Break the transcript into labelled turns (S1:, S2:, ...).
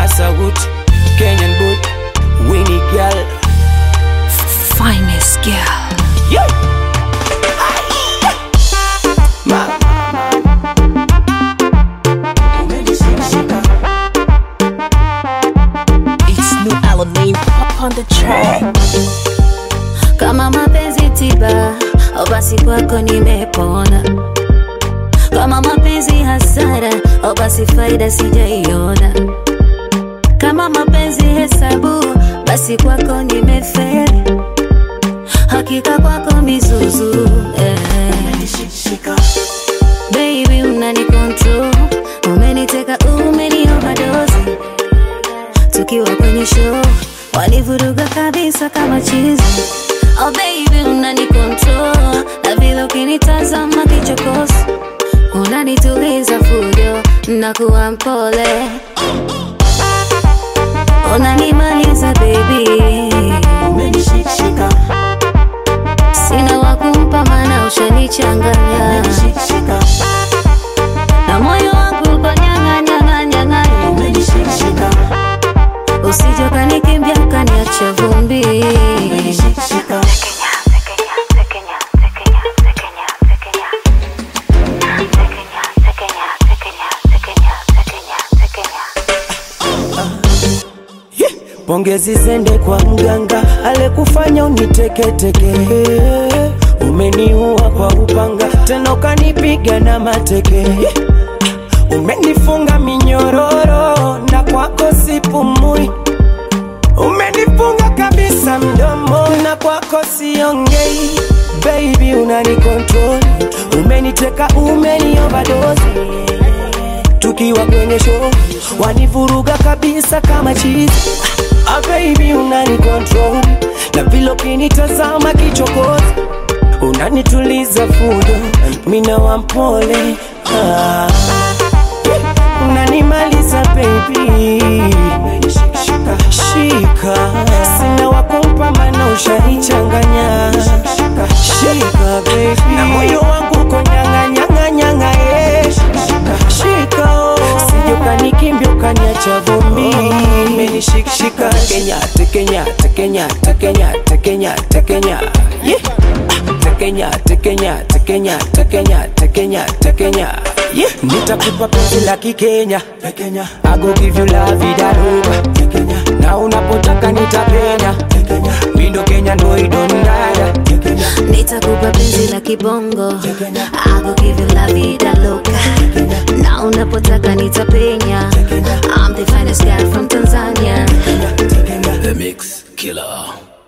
S1: Masagut, Kenyan boy, Winnie girl.
S2: Finest girl.
S1: Yeah. Ma,
S2: It's new Alamein up on the track.
S3: kama mapenzi tiba au basi kwako nimepona kama mapenzi hasara au basi faida sijaiona kama mapenzi hesabu basi kwako nimeferi hakika kwako mizuzu eh. Baby unani control umeniteka umeni overdose tukiwa kwenye show walivuruga kabisa kama chizi oh baby unani control na vile ukinitazama kichokozi unanituliza fujo na kuwa mpole unanimaliza baby sina wakumpa mana ushanichanganya na moyo wangu uko nyanga nyanga nyanga usije ukanikimbia ukaniacha vumbi
S1: pongezi zende kwa mganga alekufanya uniteketeke. Umeniua kwa upanga, tena ukanipiga na mateke. Umenifunga minyororo na kwako sipumui. Umenifunga kabisa mdomo na kwako siongei. Baby unani control, umeniteka, umeni overdose tukiwa kwenye show wanivuruga kabisa kama chizi ah, baby unani control na vile ukinitazama kichokozi unanituliza fujo mina wampole ah, unanimaliza baby shika sina wakumpa mana ushanichanganya shika baby na moyo wangu uko nyanga nyanga nyanga yeah. shika oh. sije ukanikimbia ukaniacha vumbi menishikshika Kenya tekenya tekenya tekenya tekenya tekenya yeah. tekenya tekenya tekenya tekenya tekenya tekenya yeah. nitakupa penzi la kikenya tekenya I go give you la vida loca tekenya na unapotaka nitapenya tekenya mindo Kenya ndo idondada tekenya
S3: nitakupa penzi la kibongo I go give you la vida loca na unapotaka nitapenya I'm the finest guy from Tanzania
S4: The Mix Killer.